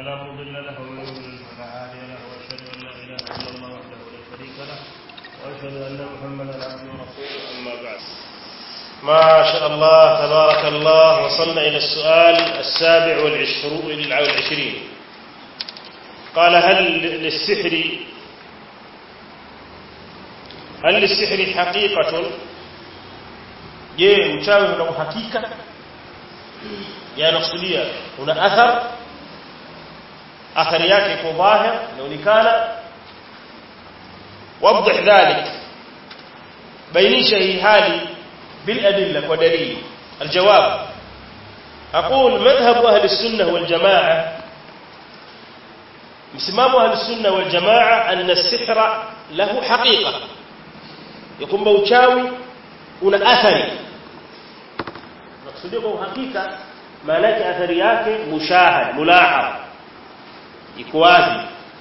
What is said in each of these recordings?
فلا مضل له ومن يضلل فلا هادي له واشهد ان لا اله الا الله وحده لا شريك له واشهد ان محمدا عبده ورسوله اما بعد ما شاء الله تبارك الله وصلنا الى السؤال السابع والعشرون والعشرين قال هل للسحر هل للسحر حقيقة je uchawi una uhakika yanakusudia una athar athari yake iko dhahir inaonekana waضح ذلك bainisha hii hali بالادله ودليل الجواب اقول مذهب اهل السنه والجماعه مسمام اهل السنه والجماعه ان السحر له حقيقه يكون uchawi una athari nakusudia kwa uhakika maana yake athari yake mushahad mulahad iko wazi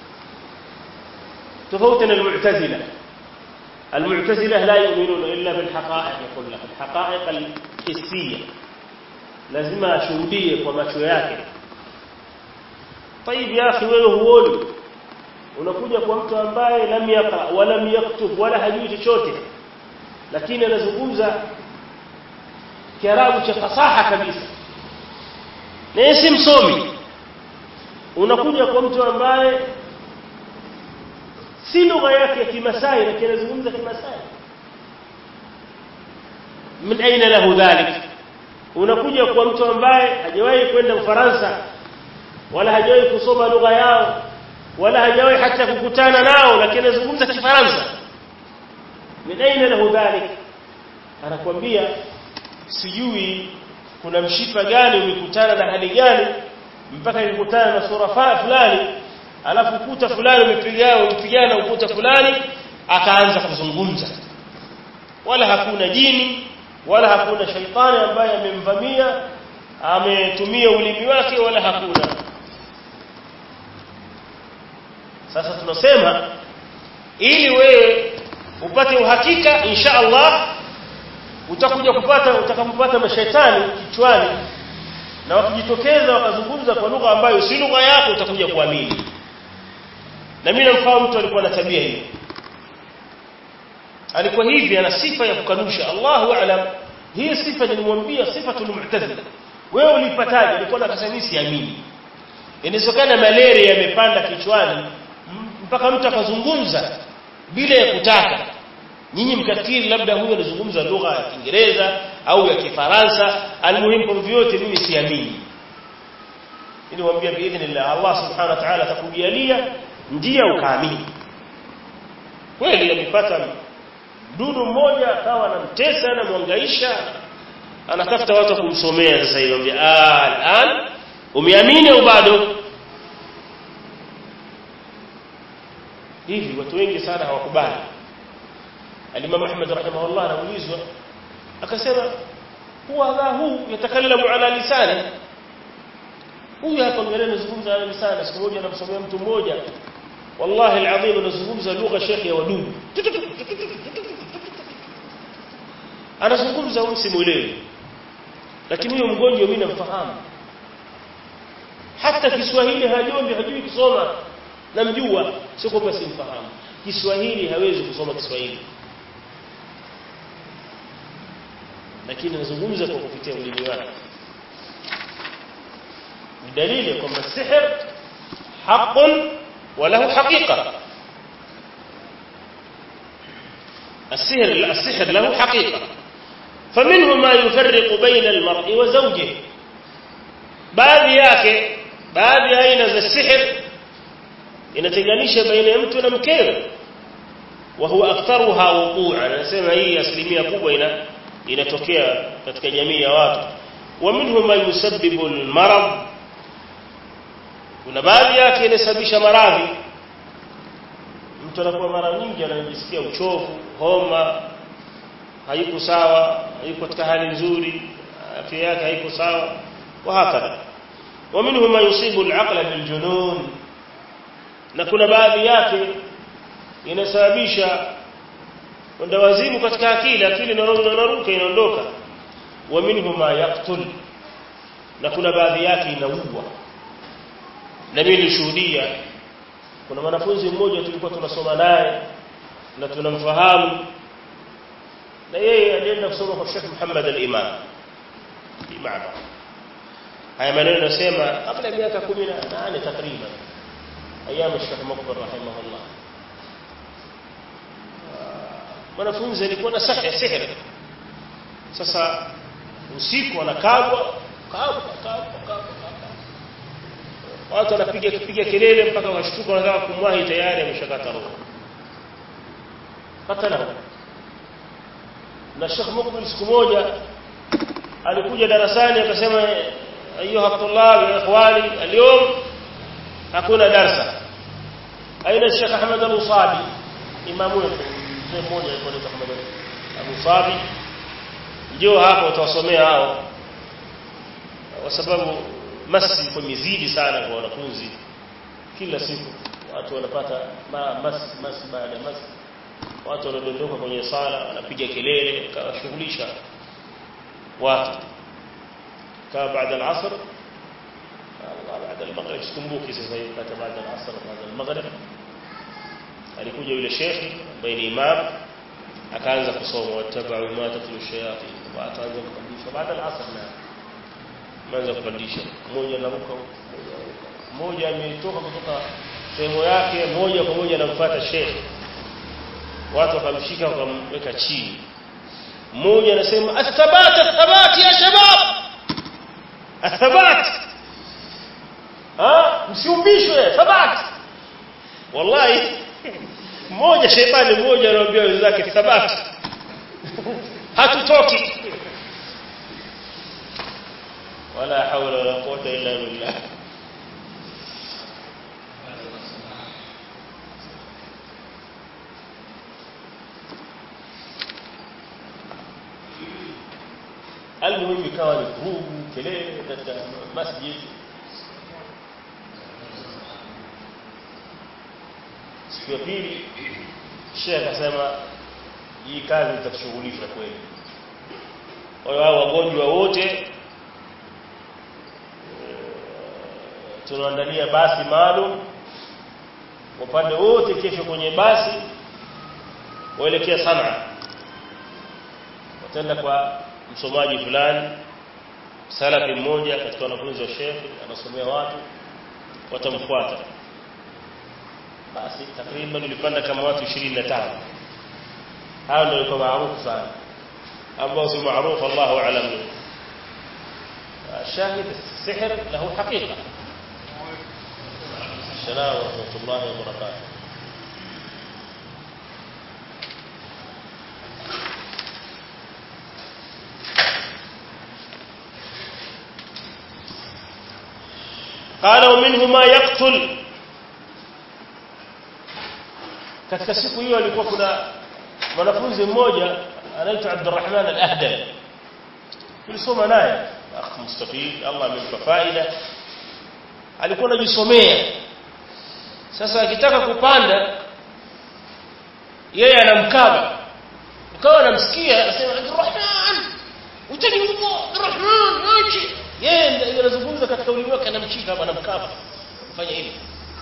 tofauti na almu'tazila المعتزله لا يؤمنون الا بالحقائق يقول لك الحقائق الحسيه لازم ashuhudie kwa macho yake طيب يا اخي wewe huoni unakuja kwa mtu ambaye lam yaqra wala lam yaktub wala hajui chochote lakini anazungumza kiarabu cha fasaha kabisa na si msomi unakuja kwa mtu ambaye si lugha yake ya kimasai lakini anazungumza kimasai min aina lahu dhalik unakuja kwa mtu ambaye hajawahi kwenda Ufaransa wala hajawahi kusoma lugha yao wala hajawahi hata kukutana nao lakini anazungumza kifaransa min aina lahu dhalik anakuambia sijui kuna mshipa gani umekutana na hali gani mpaka ikutana na sura fulani alafu ukuta fulani umepigana umepigana ukuta fulani akaanza kuzungumza wala hakuna jini wala hakuna shaitani ambaye amemvamia ametumia ulimi wake wala hakuna sasa tunasema ili wewe upate uhakika insha Allah utakuja kupata utakapopata mashaitani kichwani na wakijitokeza wakazungumza kwa lugha ambayo si lugha yako utakuja kuamini na mimi namfahamu mtu alikuwa na tabia hiyo alikuwa hivi ana sifa ya kukanusha Allahu a'lam hii sifa nilimwambia sifatul mu'tazila wewe ulipataje alikuwa nakasema mimi siamini inawezekana malaria yamepanda kichwani mpaka mtu akazungumza bila ya kutaka nyinyi mkafikiri labda huyo anazungumza lugha ya Kiingereza au ya Kifaransa almuhimu kwa vyote mimi siamini ili mwambie biidhnillah Allah subhanahu wa ta'ala atakujalia ndia ukaamini kweli amepata mdudu mmoja akawa anamtesa na mwangaisha anatafuta watu kumsomea sasa hivi ambia al'an umeamini au bado hivi watu wengi sana hawakubali Al-Imam Ahmad rahimahullah anaulizwa akasema huwa huu yatakallamu ala lisani huyu hapa mbele anazungumza ala lisani siku moja anamsomea mtu mmoja wallahi alazim anazungumza lugha shekhi ya wadudu anazungumza msimuelewi lakini huyo mgonjwa mimi namfahamu hata Kiswahili hajombi hajui kusoma namjua sio kwamba simfahamu Kiswahili hawezi kusoma Kiswahili lakini anazungumza kwa kupitia ulimi wake ni dalili kwamba sihr haqqun wa lahu haqiqa السحر السحر له حقيقة فمنه ما يفرق بين المرء وزوجه baadhi yake baadhi aina za sihr inatenganisha baina ya mtu na mkewe wa huwa aktharuha wuqu'a anasema hii asilimia kubwa ina inatokea katika jamii ya watu wa minhu ma yusabbibu almarad kuna baadhi yake inasababisha maradhi mtu anakuwa mara nyingi anajisikia uchovu homa haiko sawa haiko katika hali nzuri afya yake haiko sawa wa hakadha wa minhu ma yusibu alaqla biljunun na kuna baadhi yake inasababisha wazimu katika akili akili inaruka inaondoka wa minhu ma yaqtul na kuna baadhi yake inaua na mimi nilishuhudia kuna mwanafunzi mmoja tulikuwa tunasoma naye na tunamfahamu na yeye alienda kusoma kwa Sheikh Muhammad al-Imam Imam haya maneno nasema kabla ya miaka 18 takriban ايام الشيخ مقبل رحمه الله mwanafunzi alikuwa na sihir sihir sasa usiku anakabwa kabwa kabwa kabwa watu wanapiga kipiga kelele mpaka washtuka wanataka kumwahi tayari ameshakata roho hata na na Sheikh Mukbil siku moja alikuja darasani akasema ayuha tulab ya ikhwani اليوم hakuna darsa aina Sheikh Ahmad al-Usabi imamu wetu mzee mmoja alikuwa anaitwa Ahmad al-Usabi ndio hapo utawasomea hao kwa sababu masi kwa mizidi sana kwa wanafunzi kila siku watu wanapata ma, mas mas baada mas watu wanadondoka kwenye sala wanapiga kelele kawashughulisha watu kaa baada al-asr Allah baada al-maghrib sikumbuki sasa hivi kata baada al-asr baada al-maghrib alikuja yule shekhi ambaye ni imam akaanza kusoma watabau ma tatlu shayatin watu anza kupandisha baada al-asr na anaanza kupandisha mmoja anaruka mmoja ametoka kutoka sehemu yake moja kwa moja anamfuata shekhi watu wakamshika wakamweka chini mmoja anasema athabat athabat ya shabab athabat ah msiumbishwe thabat wallahi mmoja shetani mmoja anawaambia wenzake thabat hatutoki wala hawla wala quwwata illa billah المهم ikawa ni vurugu kelele katika masjid siku ya pili shehe akasema hii kazi itakushughulisha kweli kwa hiyo hao wagonjwa wote tunaandalia basi maalum upande wote kesho kwenye basi waelekea sana wataenda kwa msomaji fulani salafi mmoja katika wanafunzi wa shekhi anasomea watu watamfuata basi takriban ilipanda kama watu 25 hao ndio walikuwa maarufu sana ambao si maarufu Allahu a'lam الشاهد السحر له حقيقة السلام ورحمة الله وبركاته قال ومنه ما يقتل katika siku hiyo alikuwa kuna mwanafunzi mmoja anaitwa Abdurrahman al-Ahdal tulisoma naye akh mustafid Allah amempa faida alikuwa anajisomea sasa akitaka kupanda yeye anamkaba ukawa anamsikia anasema Abdurrahman utaniua Abdurrahman achi yeye anazungumza katika ulimi wake anamshika hapa anamkaba kufanya hivi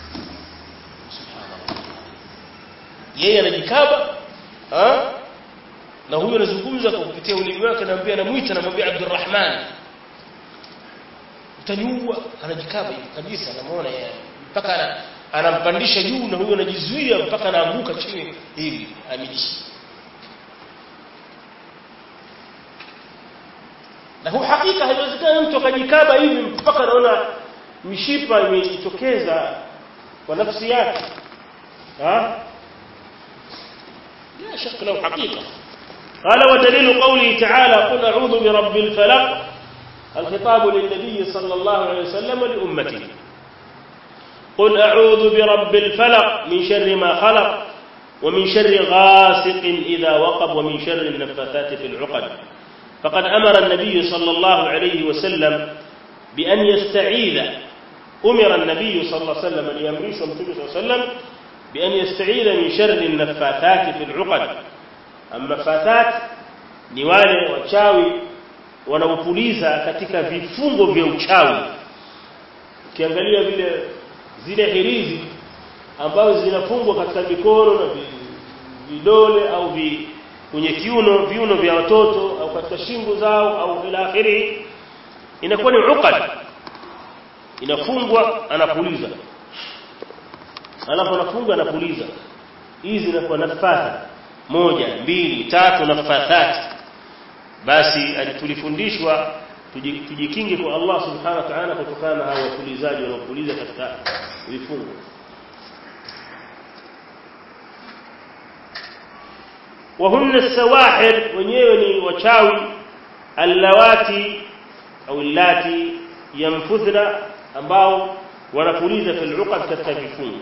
yeye anajikaba ha na huyo anazungumza kwa kupitia ulimi wake anamwambia anamuita anamwambia Abdurrahman utaniua anajikaba kabisa anamuona yeye mpaka anampandisha juu na huyo anajizuia mpaka anaanguka chini hivi amidishi na hu hakika haiwezekani mtu akajikaba hivi mpaka anaona mishipa imejitokeza kwa nafsi yake ha لا شك له حقيقة قال ودليل قوله تعالى قل أعوذ برب الفلق الخطاب للنبي صلى الله عليه وسلم لأمته قل أعوذ برب الفلق من شر ما خلق ومن شر غاسق إذا وقب ومن شر النفاثات في العقد فقد أمر النبي صلى الله عليه وسلم بأن يستعيذ أمر النبي صلى الله عليه وسلم ليمريس النبي صلى الله عليه وسلم بأن يستعيذ من شر النفاثات في العقد النفاثات ni wale wachawi wanaopuliza katika vifungo vya uchawi ukiangalia vile zile hirizi ambazo zinafungwa katika mikono na vidole au vi, kwenye kiuno viuno vya watoto au katika shingo zao au ila akhiri inakuwa ni uqad inafungwa anapuliza alafu anafunga anapuliza hizi zinakuwa nafatha moja mbili tatu nafathati basi tulifundishwa tujikinge kwa Allah subhanahu wa ta'ala kutokana na hao wapulizaji wanaopuliza katika vifungo وهن السواحر wenyewe ni wachawi allawati au allati yanfuthna ambao wanapuliza fil uqad katika vifungo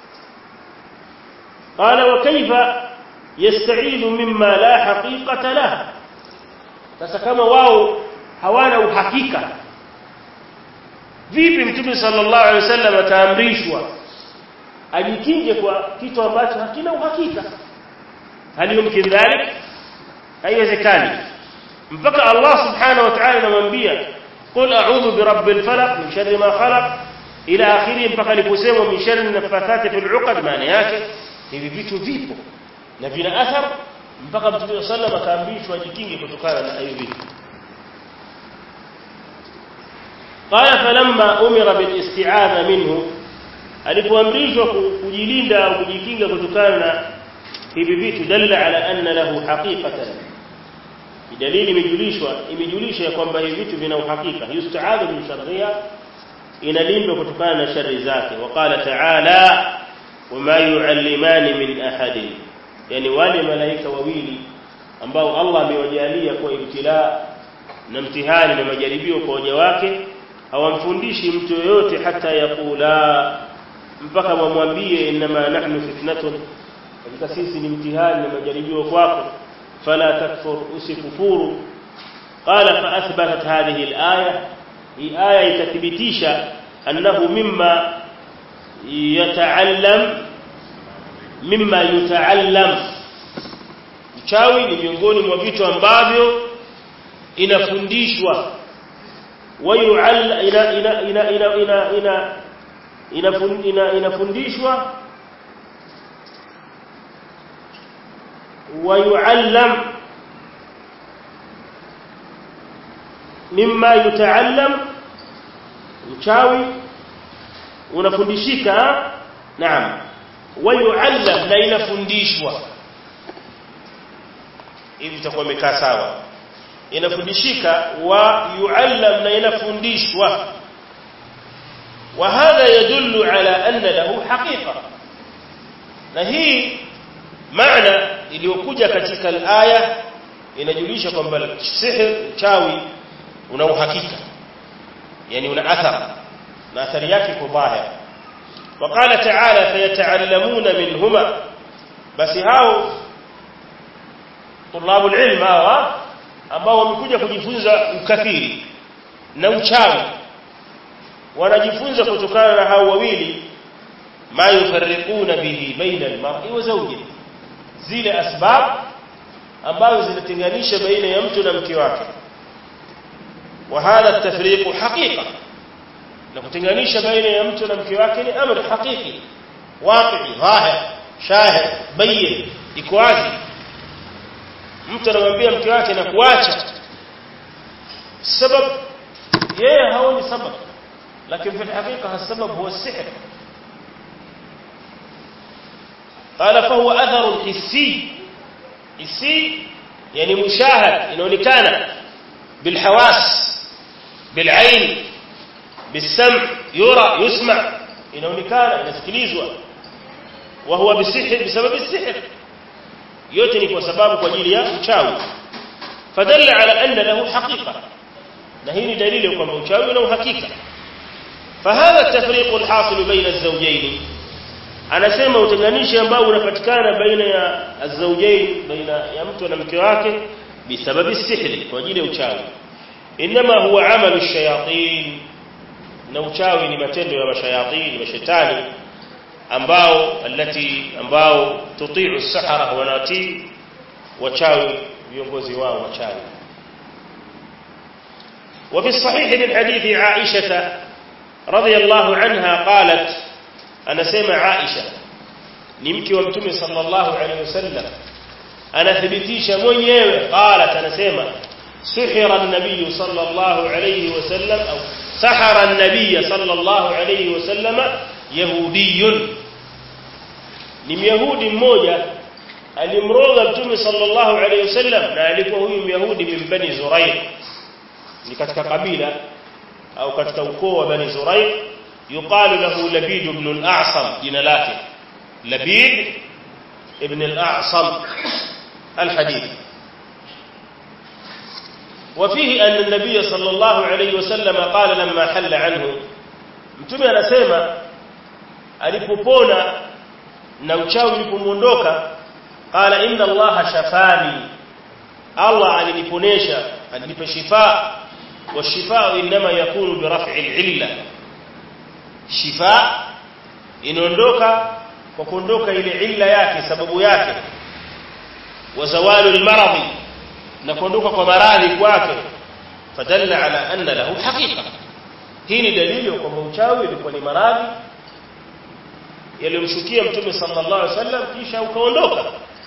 qala wa kaifa yasta'idhu mimma la haqiqata lahu sasa kama wao hawana uhakika vipi mtume sallallahu alaihi wasallam ataamrishwa ajikinge kwa kitu ambacho hakina uhakika hali yumkin dhalik haiwezekani mpaka Allah subhanahu wa ta'ala anamwambia qul a'udhu birabbil falaq min sharri ma khalaq ila akhiri mpaka aliposema min sharri nafathati fil 'uqad maana yake hivi vitu vipo na vina athar mpaka mtume sallallahu akaamrishwa ajikinge kutokana na hiyo vitu qala falamma umira bil isti'adha minhu alipoamrishwa kujilinda au kujikinga kutokana na hivi vitu dalla ala anna lahu haqiqatan dalili imejulishwa imejulisha ya kwamba hivi vitu vina uhakika yustaadhu min sharriha inalindwa kutokana na shari zake waqala ta'ala wama yu'allimani min ahadin yani wale malaika wawili ambao Allah amewajalia kwa ibtila na mtihani na majaribio kwa waja wake hawamfundishi mtu yoyote hata yakula mpaka wamwambie inma nahnu fitnatun katika sisi ni mtihani na majaribio kwako fala takfur usikufuru qala fa athbatat hadhihi alaya hii aya itathibitisha annahu mimma yataallam mimma yutaallam uchawi ni miongoni mwa vitu ambavyo inafundishwa wayualla ina ina ina ina ina inafundishwa ويعلم مما يتعلم uchawi unafundishika naam wayuallam na inafundishwa hivi itakuwa imekaa sawa inafundishika wa yuallam na inafundishwa wa hadha yadullu ala anna lahu haqiqa na hii maana iliyokuja katika aya inajulisha kwamba sihr chawi una uhakika yani una athar na athari yake kwa dhahir وقال تعالى فيتعلمون منهما بس hao طلاب العلم hawa ambao wamekuja kujifunza ukafiri na uchawi wanajifunza kutokana na hao wawili ma yufarriquna bihi baina al-mar'i wa zawjihi zile asbab ambazo zinatenganisha baina ya mtu na mke wake wa hadha at-tafriq haqiqa na kutenganisha baina ya mtu na mke wake ni amri haqiqi waqi dhahir shahid bayyin iko wazi mtu anamwambia mke wake na kuacha sababu yeye haoni sababu lakini في الحقيقه السبب هو السحر قال فهو اثر حسي حسي يعني مشاهد inaonekana بالحواس بالعين بالسمع يرى يسمع inaonekana inasikilizwa وهو بالسحر بسبب السحر yote ni kwa sababu kwa ajili ya uchawi fadalla ala anna lahu haqiqa na hii ni dalili kwamba uchawi una uhakika فهذا التفريق الحاصل بين الزوجين anasema utenganishi ambao unapatikana baina ya azaujain baina ya mtu na mke wake bisababi sihri kwa ajili ya uchawi inma huwa amalu shayatin na uchawi ni matendo ya mashayatin mashetani ambao alati ambao tutiu as-sahara wanatii wachawi viongozi wao wachawi وفي الصحيح من حديث عائشة رضي الله عنها قالت anasema Aisha ni mke wa mtume sallallahu alaihi wasallam anathibitisha mwenyewe qalat anasema سحر النبي صلى الله عليه وسلم أو سحر النبي صلى الله عليه وسلم يهودي ni myahudi mmoja alimroga mtume sallallahu alayhi wasallam na alikuwa huyu myahudi min bani zurair ni katika kabila au katika ukoo wa bani zurair yuqalu lahu labid ibn al-a'sam jina lake labid ibn al-a'sam al-hadith وفيه أن النبي صلى الله عليه وسلم قال لما حل عنه mtume anasema alipopona na uchawi ulipomuondoka qala inna allaha shafani allah aliniponesha alinipa shifa wa shifa inma yakunu bi raf'i al-illa shifa inaondoka kwa kuondoka ile illa yake sababu yake wa zawalu al-maradhi na kuondoka kwa maradhi kwake fadalla ala anna lahu haqiqa hii ni dalili kwamba uchawi ulikuwa ni maradhi yaliyomshukia mtume sallallahu alaihi wasallam kisha ukaondoka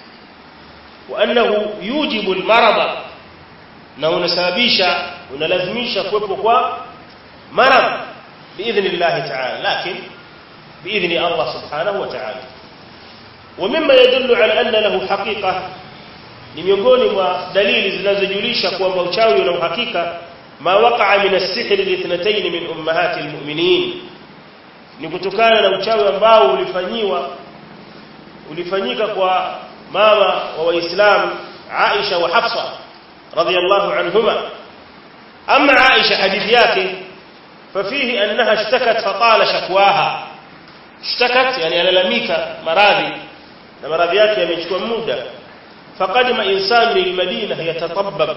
wa annahu yujibu almarada na unasababisha unalazimisha kuwepo kwa marad biidhnillah ta'ala lakini biidhni Allah subhanahu wa ta'ala ومما يدل على أن له حقيقة ni miongoni mwa dalili zinazojulisha kwamba uchawi una uhakika ma waqa'a min as-sihr lithnatayn min ummahati al-mu'minin ni kutokana na uchawi ambao ulifanyiwa ulifanyika kwa mama wa waislamu Aisha wa Hafsa radhiyallahu anhuma amma Aisha hadithi yake fafihi annaha ishtakat fatala shakwaha ishtakat yani alalamika maradhi na maradhi yake yamechukua muda faqadima insanu lilmadina yatatabbab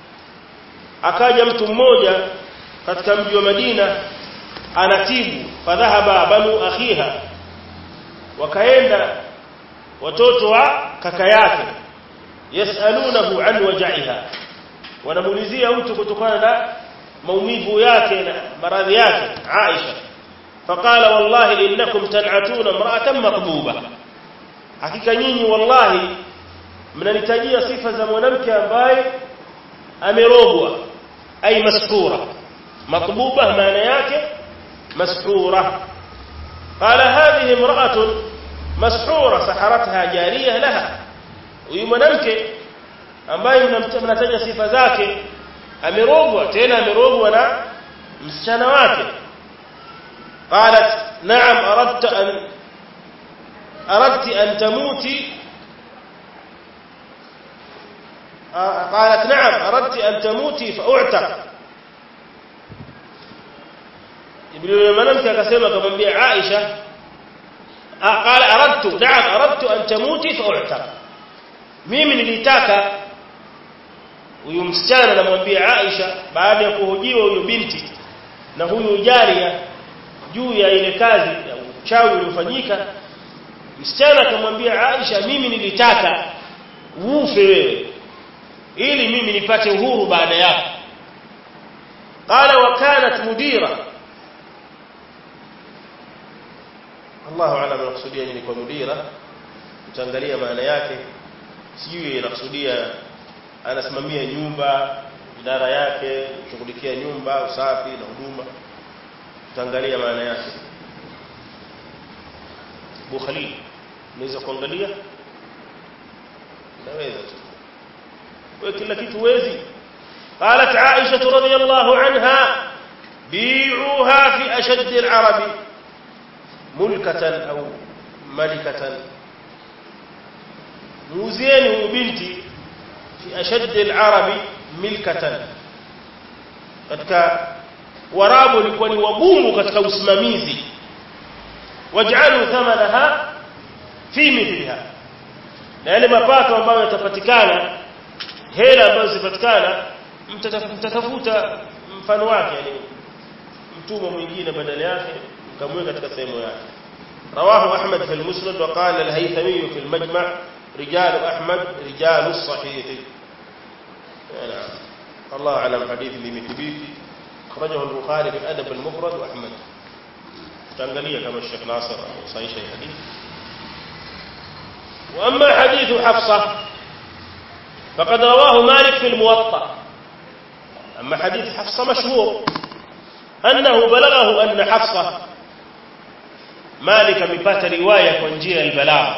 akaja mtu mmoja katika mji wa Madina anatibu fadhahaba banu akhiha wakaenda watoto wa kaka yake yasalunahu an waj'iha wanamuulizia mtu kutokana na maumivu yake na maradhi yake Aisha faqala wallahi innakum tan'atuna imra'atan maqbuba hakika nyinyi wallahi mnanitajia sifa za mwanamke ambaye amerogwa ay maskura maqbuba maana yake مسحورة قال هذه امرأة مسحورة سحرتها جارية لها ويمنمك ambaye mnataja sifa zake amerogwa tena amerogwa na msichana wake qalat na'am aradta an aradti an tamuti qalat na'am aradti an tamuti fa'u'taq yule mwanamke akasema akamwambia Aisha qala aradtu na'am aradtu an tamuti fa'u'taq mimi nilitaka huyu msichana anamwambia Aisha baada ya kuhojiwa huyo binti na huyu jaria juu ya ile kazi ya uchawi uliofanyika msichana akamwambia Aisha mimi nilitaka ufe wewe ili mimi nipate uhuru baada yako qala wa kanat mudira Allahu a'lam anakusudia nini kwa mudira utaangalia maana yake sijui inakusudia anasimamia nyumba idara yake kushughulikia nyumba usafi na huduma utaangalia maana yake Bukhari unaweza kuangalia naweza tu wewe kila kitu wezi قالت عائشة رضي الله عنها بيعوها في أشد العرب ملكة أو ملكة موزين بنتي في أشد العرب ملكة katika warabu walikuwa ni wagumu katika usimamizi waj'alu thamanaha fi mithliha na yale mapato ambayo yatapatikana hela ambazo zipatikana mtatafuta mfano wake yani mtumwa mwingine badala yake mkamweka katika sehemu yake رواه أحمد في المسند وقال الهيثمي في المجمع رجال أحمد رجال الصحيح نعم الله أعلم حديث لمثبيتي أخرجه البخاري في الأدب المفرد وأحمد تنقليه كما الشيخ ناصر صحيح شيء حديث وأما حديث حفصة فقد رواه مالك في الموطأ أما حديث حفصة مشهور أنه بلغه أن حفصة مالك مبات رواية ونجية البلاغ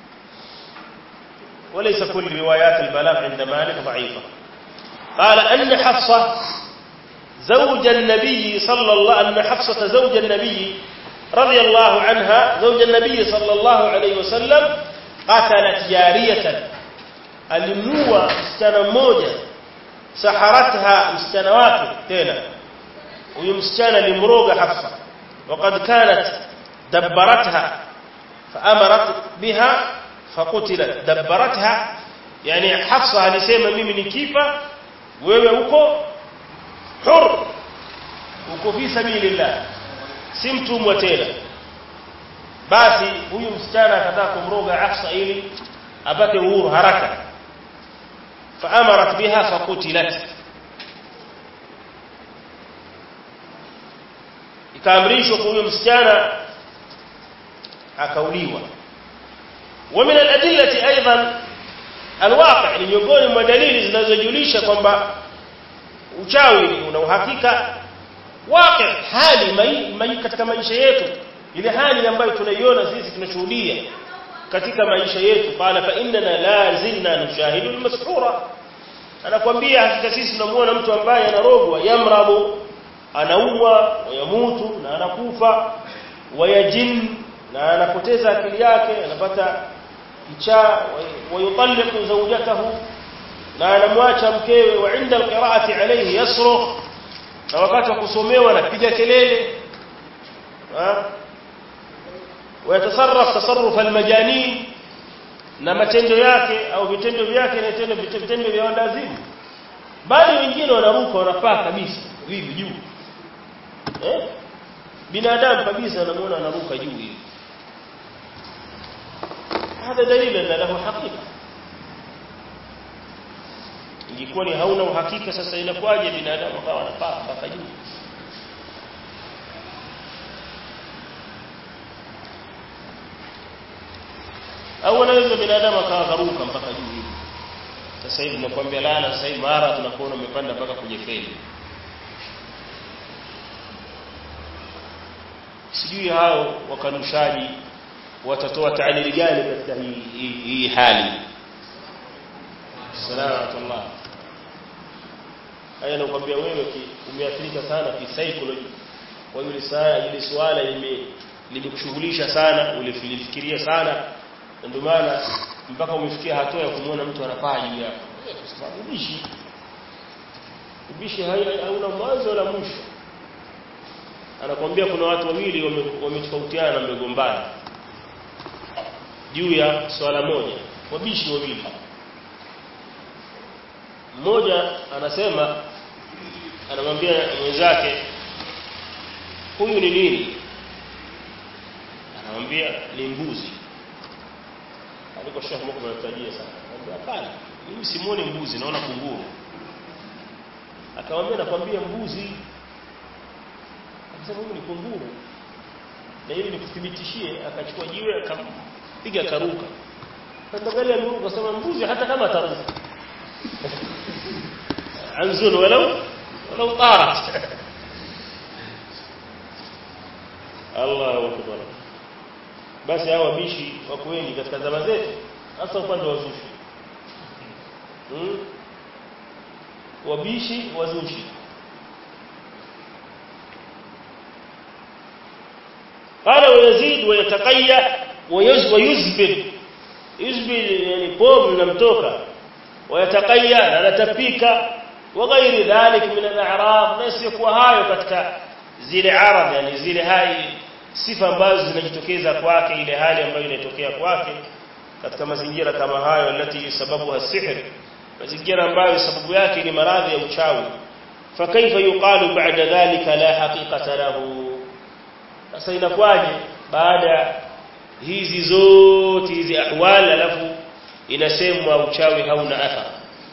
وليس كل روايات البلاغ عند مالك ضعيفة قال أن حفصة زوج النبي صلى الله أن حفصة زوج النبي رضي الله عنها زوج النبي صلى الله عليه وسلم قتلت جارية alimua msichana mmoja saharatha msichana wake tena huyu msichana alimroga Hafsa وقد كانت دبرتها فأمرت بها فقتلت دبرتها يعني حفصة alisema mimi nikifa wewe uko hur uko fi sabilillah si mtumwa tena basi huyu msichana akataka kumroga Hafsa ili apate uhuru haraka فأمرت بها فقتلت ikaamrishwa kwa huyo msichana akauliwa ومن الأدلة أيضا الواقع ni miongoni mwa dalili zinazojulisha kwamba uchawi una uhakika waqi hali mai, mai katika maisha yetu ile hali ambayo tunaiona sisi tunashuhudia katika maisha yetu qala fa innana la zilna nushahidu almas'ura anakuambia hakika sisi tunamuona mtu ambaye anarogwa yamrabu anaumwa wayamutu na anakufa wayajin na anapoteza akili yake anapata kichaa wayutalliqu zawjatahu na anamwacha mkewe wa inda alqiraati alayhi yasrukh na wakati wa kusomewa anapiga kelele ويتصرف تصرف المجانين na matendo yake au vitendo vyake ni tendo vitendo vya walazimu bali wengine wanaruka wanapaa kabisa hivi juu eh binadamu kabisa anamuona anaruka juu hivi hada dalili na lahu hakika ingekuwa ni hauna uhakika sasa inakuwaje binadamu akawa anapaa mpaka juu au anaweza binadamu akawagaruka mpaka juu hivi sasa hivi nakwambia laana sasa hivi mara tunakuona umepanda mpaka kwenye feli sijui hao wakanushaji watatoa taalili gani katika hii, hii, hii hali salamatullah haya nakwambia wewe umeathirika sana kisaikolojia kwa yule saa ile swala limekushughulisha sana ulifikiria sana ndio maana mpaka umefikia hatua ya kumwona mtu anapaa juu yako kwa sababu ubishi ubishi hauna mwanzo wala mwisho anakwambia kuna watu wawili wametofautiana na wamegombana juu ya swala moja wabishi wawili mmoja anasema anamwambia mwenzake huyu ni nini anamwambia ni mbuzi aliko Sheikh Mukbil anatajia sana anamwambia hapana mimi simuone mbuzi naona kunguru akamwambia nakwambia mbuzi akasema huyu ni kunguru na ili nikuthibitishie akachukua jiwe akampiga karuka akaangalia ameruka akasema mbuzi hata kama ataruka anzun walau walau tarat Allahu akbar basi hao wabishi wako wengi katika zama zetu hasa upande wa zushi hmm? wabishi wazushi قال ويزيد ويتقيا ويزبل يزبل يعني قوم linamtoka ويتقيا na anatapika وغير ذلك من الاعراض نسيكوا hayo katika zile arad yani zile hai sifa ambazo zinajitokeza kwake ile hali ambayo inatokea kwake katika mazingira kama hayo alati sababu hasihr mazingira ambayo sababu yake ni maradhi ya uchawi fakaifa yuqalu ba'da dhalika la haqiqata lahu sasa inakuwaje baada hizi zote hizi ahwal alafu inasemwa uchawi hauna athari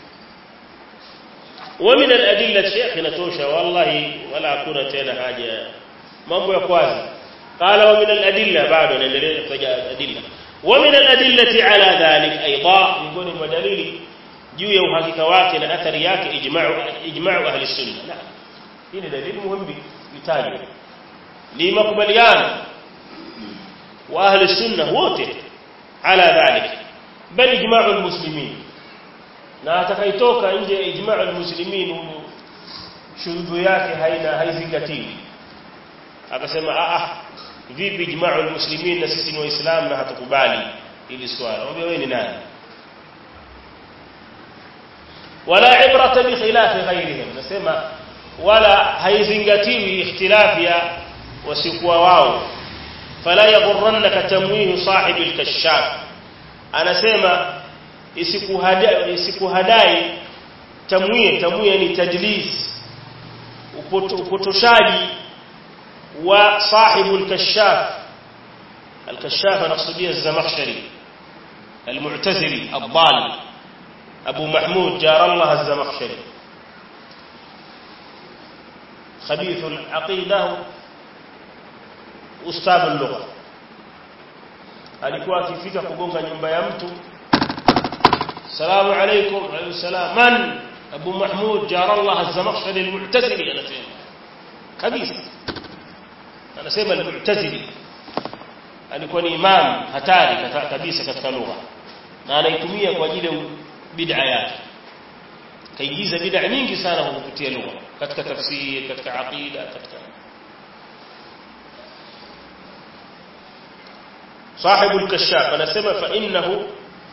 ومن الأدلة شيخ نتوشى والله ولا أكون تينا حاجة mambo ya kwanza قال ومن الأدلة بعد نندلل فجاء الأدلة ومن الأدلة على ذلك أيضا يقول المدليل juu ya uhakika wake na athari yake ijma'u ijma'u ahli sunna naam hii ni dalili muhimu itajwe ni makubaliano wa ahli sunna wote ala dhalik bal ijma'u almuslimin na atakaitoka nje ya ijma'u almuslimin shurudu yake haina haizingatiwi akasema a a vipi ijma'u almuslimin na sisi ni waislamu na hatukubali ili swala wewe ni nani wala ibrata bi khilafi ghayrihim nasema wala haizingatiwi ikhtilafi ya wasikuwa wao fala yaghurrannaka tamwihu sahibi al-kashaf anasema isikuhadai isikuhadai tamwie tamwie ni tadlis upotoshaji wa sahibu al-kashaf al-kashaf naqsudia az-zamakhshari al-mu'tazili ad-dal أبو محمود جار الله الزمخشري خبيث العقيدة أستاذ اللغة alikuwa akifika kugonga nyumba ya mtu salamu alaykum alayhi salam man abu mahmud jarallah az-zamakhshari al-mu'tazili anasema kabisa anasema al-mu'tazili alikuwa ni imam hatari kabisa katika lugha na anaitumia kwa ajili ya bid'a yake kaigiza bid'a nyingi sana kupitia lugha katika tafsiri katika aqida katika صاحب الكشاف anasema fa innahu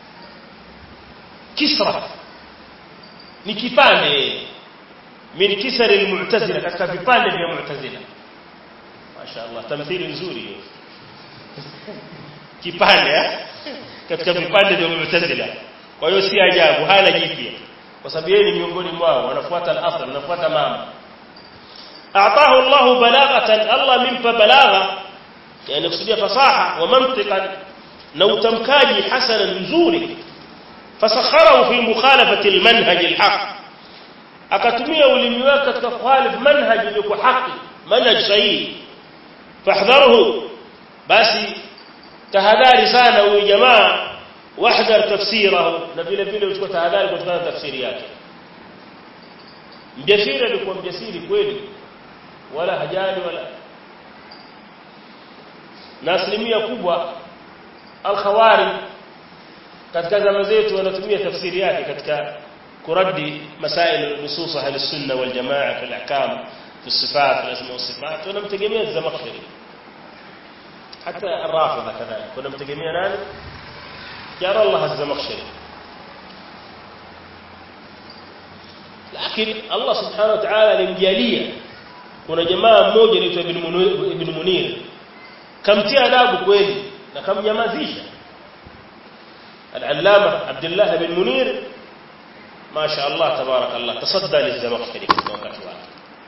kisra ni kipande min kisari almu'tazila katika vipande vya mu'tazila mashaallah tamthili nzuri hiyo kipande katika vipande vya mu'tazila kwa hiyo si ajabu hana jipya kwa sababu yeye ni miongoni mwao wanafuata al-asl wanafuata mama a'tahu Allah balaghatan Allah mimpa balagha yani kusudia fasaha wa mantiqan na utamkaji hasana nzuri fasakharahu fi mukhalafati al-manhaj al-haq akatumia ulimi wake katika kuhalif manhaj iliyo haki manhaj sahihi fahdharuhu basi tahadhari sana huyu jamaa wahdhar tafsirahu na vile vile uchukue tahadhari kutokana na tafsiri yake mjasiri alikuwa mjasiri kweli wala hajali wala na asilimia kubwa al-khawari katika zama zetu wanatumia tafsiri yake katika kuradi masail nusus ahli sunna wal jamaa fi al-ahkam fi الصفات الاسماء والصفات ونمتجميع الزمخشري حتى الرافضه كذلك ونمتجميع nani جار الله الزمخشري lakini Allah subhanahu wa ta'ala alimjalia kuna jamaa mmoja anaitwa ibn Munir kamtia adabu kweli na kamnyamazisha al-allama Abdullah ibn Munir ما شاء الله تبارك الله تصدى للزمخشري في وقت واحد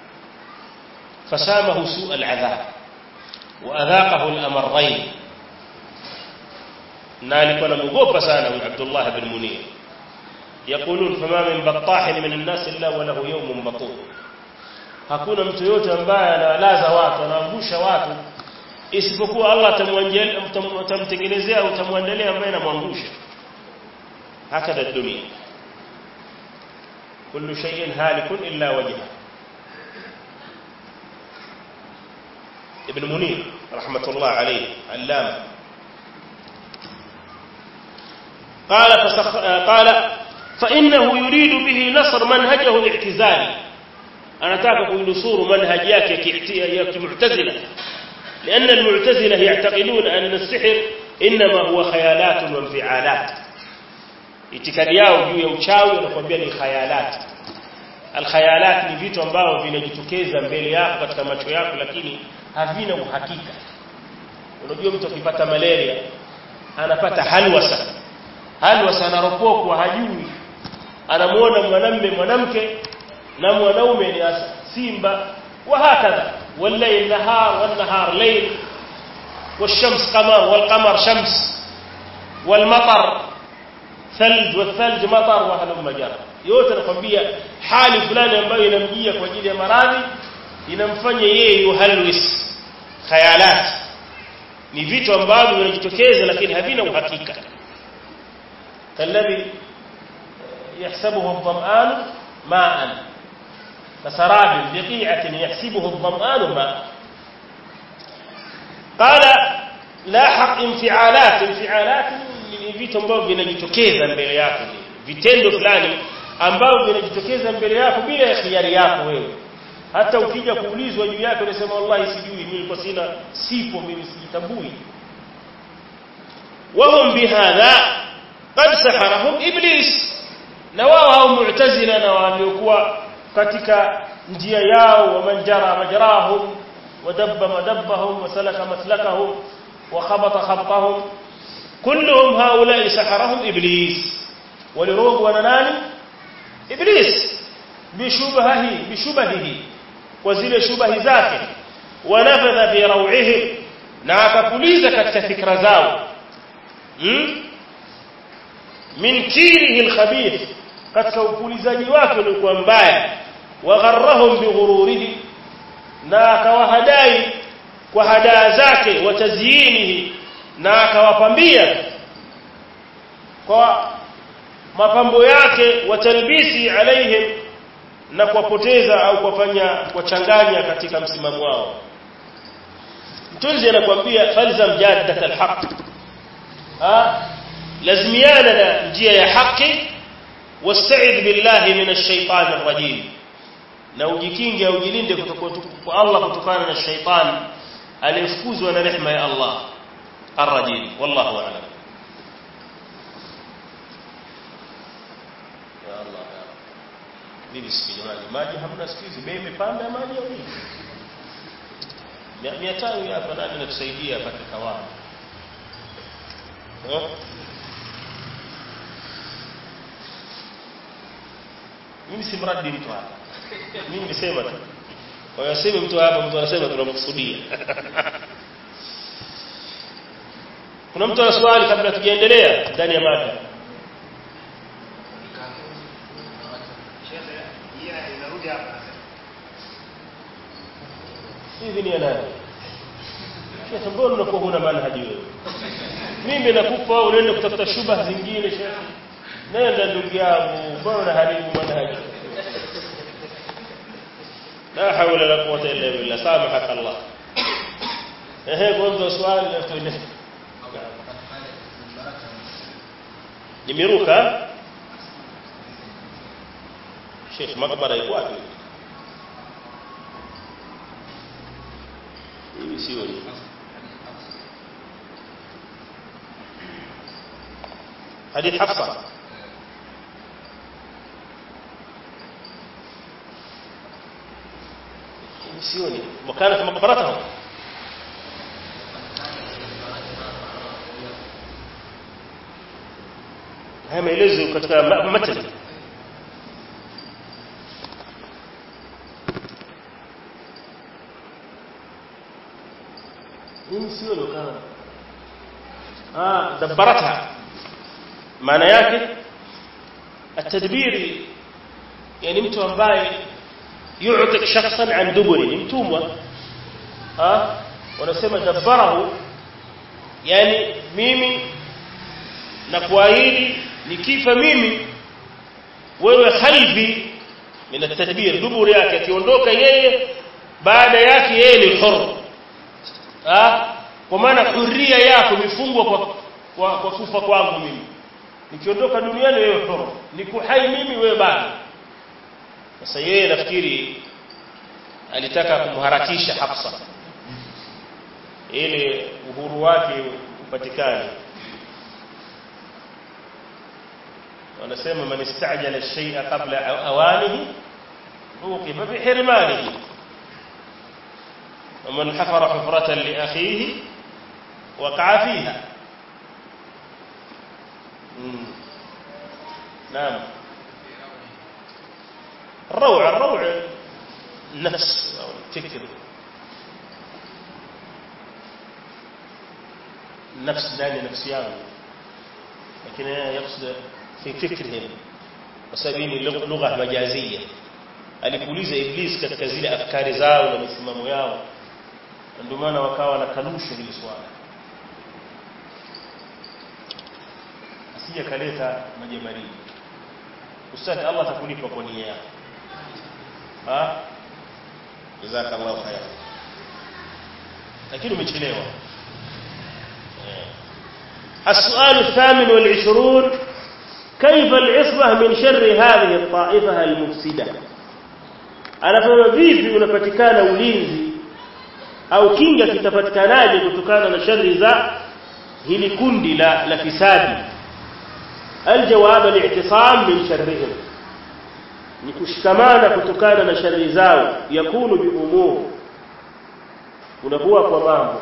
فسامه سوء العذاب وأذاقه الأمرين نالك ونمغوب سانه عبد الله بن منير يقولون فما من بطاح من الناس إلا وله يوم بطول hakuna mtu yote ambaye anawalaza watu anaangusha watu isipokuwa Allah atamtengenezea au atamwandalia ambaye anamwangusha hakada dunia kullu shay'in halikun illa wajha ibn munir rahmatullah alayhi allama قال فسخ... قال فانه يريد به نصر منهجه الاعتزالي anataka kuinusuru manhaji yake ya kimu'tazila لان المعتزله يعتقدون ان السحر انما هو خيالات وانفعالات itikadi yao juu ya uchawi wanakuambia ni khayalat alkhayalat ni vitu ambavyo vinajitokeza mbele yako katika macho yako lakini havina uhakika unajua mtu akipata malaria anapata halwasa halwasa anaropokwa hajui anamuona mwanamume mwanamke na mwanaume ni simba wa hakadha والليل نهار والنهار ليل والشمس قمر والقمر شمس والمطر ثلج والثلج مطر وهلم جرى yote nakwambia hali fulani ambayo inamjia kwa ajili ya maradhi inamfanya yeye yuhalwis khayalat ni vitu ambavyo vinajitokeza lakini havina uhakika kalladhi yahsabuhu adh-dham'an ma'an kasarabin biqi'atin yahsibuhu adh-dham'an ma'an qala lahaq infi'alat infi'alat ni vitu ambavyo vinajitokeza mbele yako vitendo fulani ambavyo vinajitokeza mbele yako bila ya khiari yako wewe hata ukija kuulizwa juu yake unasema wallahi sijui nilikuwa sina sipo mimi sijitambui wahum bihadha qad saharahum iblis na wao hao mu'tazila na waliokuwa katika njia yao wa manjara majrahum wadabba madabbahum wasalaka maslakahum wa khabata khabtahum kulluhum haula'i saharahum iblis walirogwa na nani iblis bishubahi bishubahihi kwa zile shubahi zake wanafadha fi raw'ihi na akapuliza katika fikra zao hmm? min kirihi alkhabith katika upulizaji wake uliokuwa mbaya wagharrahum bighururihi na akawahadai kwa hadaa zake wa tazyinihi na akawapambia kwa mapambo yake wa talbisi alaihim na kuwapoteza au kuwafanya kuwachanganya katika msimamo wao mtunzi anakuambia falzam jaddat alhaq ah lazimiana na njia ya haki wasta'id billahi minash shaitani rrajim na ujikinge au ujilinde kutoka kwa Allah kutokana na shaitan aliyefukuzwa na rehema ya Allah arrajim wallahu a'lam ya Allah ya Rabbi mimi sikiji maji maji hamna siku hizi bei imepanda maji au nini mia tano hapa nani natusaidia apate kawaida mimi si mradi mtu hapa mimi nimesema tu kwa hiyo sema mtu hapa mtu anasema tunamkusudia kuna mtu ana swali kabla tujaendelea ndani ya mada hivi ni nani shekhe mbona unakuwa huna manhaji wewe mimi nakupa au unaenda kutafuta shubha zingine shekhe nenda ndugu yangu mbona unaharibu manhaji la hawla la quwwata illa billah samahaka Allah ehe kwanza swali na tuende nimeruka Sheikh makbara iko wapi hivi sio ni حديث حفصة سيوني وكانت مقبرتهم haya maelezo katika matani mimi sio lokana ah dabbarata maana yake atadbiri yani mtu ambaye yu'tik shakhsan an duburi ni mtumwa ah wanasema dabbarahu yani mimi na kuahidi nikifa mimi wewe khalfi min at-tadbir duburi yake akiondoka yeye baada yake yeye ni hur ah kwa maana huria yako imefungwa kwa kwa, kwa kufa kwangu mimi nikiondoka duniani wewe hur niko hai mimi wewe bado sasa yeye nafikiri alitaka kumharakisha Hafsa ili uhuru wake upatikane wanasema man istajala shay'a qabla awanihi uqiba bi hirmanihi ومن حفر حفرة لأخيه وقع فيها نعم الروع الروع النفس أو الفكر النفس داني نفسيان لكن يقصد في فكرهم وسبيل لغة مجازية alikuuliza iblis katika zile afkari zao na misimamo yao ndio maana wakawa na kanusha hili swala asije kaleta maji baridi ustadhi Allah atakulipa kwa nia yako ha jazakallahu khair lakini umechelewa السؤال الثامن والعشرون كيف العصمة من شر هذه الطائفة المفسدة anasema vipi unapatikana ulinzi au kinga kitapatikanaje kutokana na shari za hili kundi la la fisadi aljawab al-i'tisam min sharrihim ni kushikamana kutokana na shari zao yakunu bi umur unakuwa kwa mambo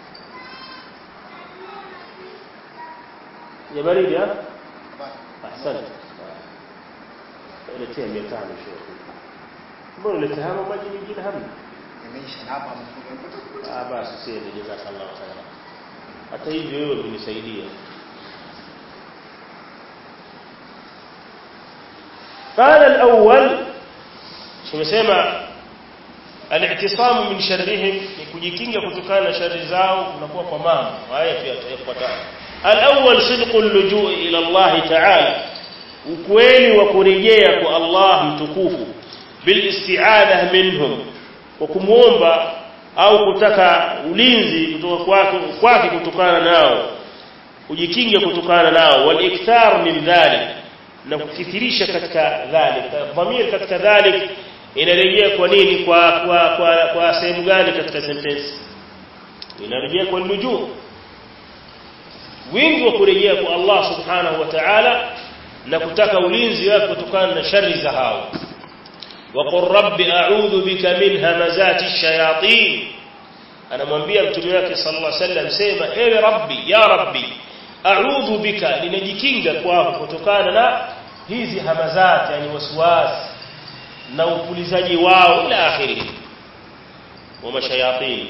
ya baridi ah ahsante eletea 500 shekhi mbona uleta hama maji mengine hamna Yameisha na hapa mfunga. ah basi sasa jazakallahu khairan hata hivyo wewe umenisaidia قال الأول tumesema al-i'tisam min sharrihim ni kujikinga kutokana na shari zao unakuwa kwa mambo haya pia tutayafuata al-awwal sidqu al-lujuu ila Allah ta'ala ukweli wa kurejea kwa Allah mtukufu bil isti'adha minhum kwa kumuomba au kutaka ulinzi kutoka kwake kwake kutokana nao ujikinge kutokana nao wal ikthar min dhalik na kukithirisha katika dhalik dhamir katika dhalik inarejea kwa nini kwa kwa kwa, kwa sehemu gani katika sentence inarejea kwa lujuu wingi wa kurejea kwa Allah subhanahu wa ta'ala na kutaka ulinzi wake kutokana na shari za hao وقل رب أعوذ بك من همزات الشياطين أنا mwambia mtume wake sallallahu alaihi wasallam sema ewe rabbi ya rabbi a'udhu bika ninajikinga kwako kutokana na hizi hamazat yani waswasi na upulizaji wao ila akhiri wa mashayatin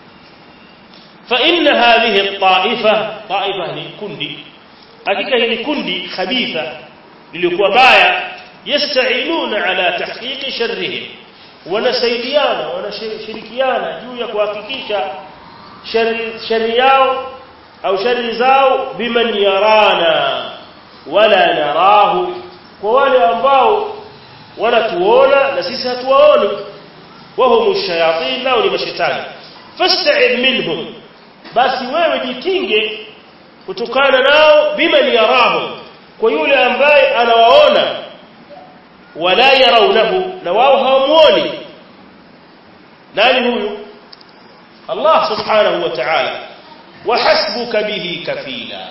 fa inna hadhihi at-ta'ifa ta'ifa ni kundi hakika hili kundi khabitha lilikuwa baya yasta'inuna ala tahqiq sharrihim wanasaidiana wanashirikiana juu ya kuhakikisha shari yao au shari zao biman yarana wala narahu kwa wale ambao wanatuona na sisi hatuwaoni wahum shayatin nao ni mashetani fasta'id minhum basi wewe jikinge kutokana nao biman yarahu kwa yule ambaye anawaona wala yarawnahu na wao hawamuoni nani huyu Allah subhanahu wa ta'ala وحسبك به كفيلا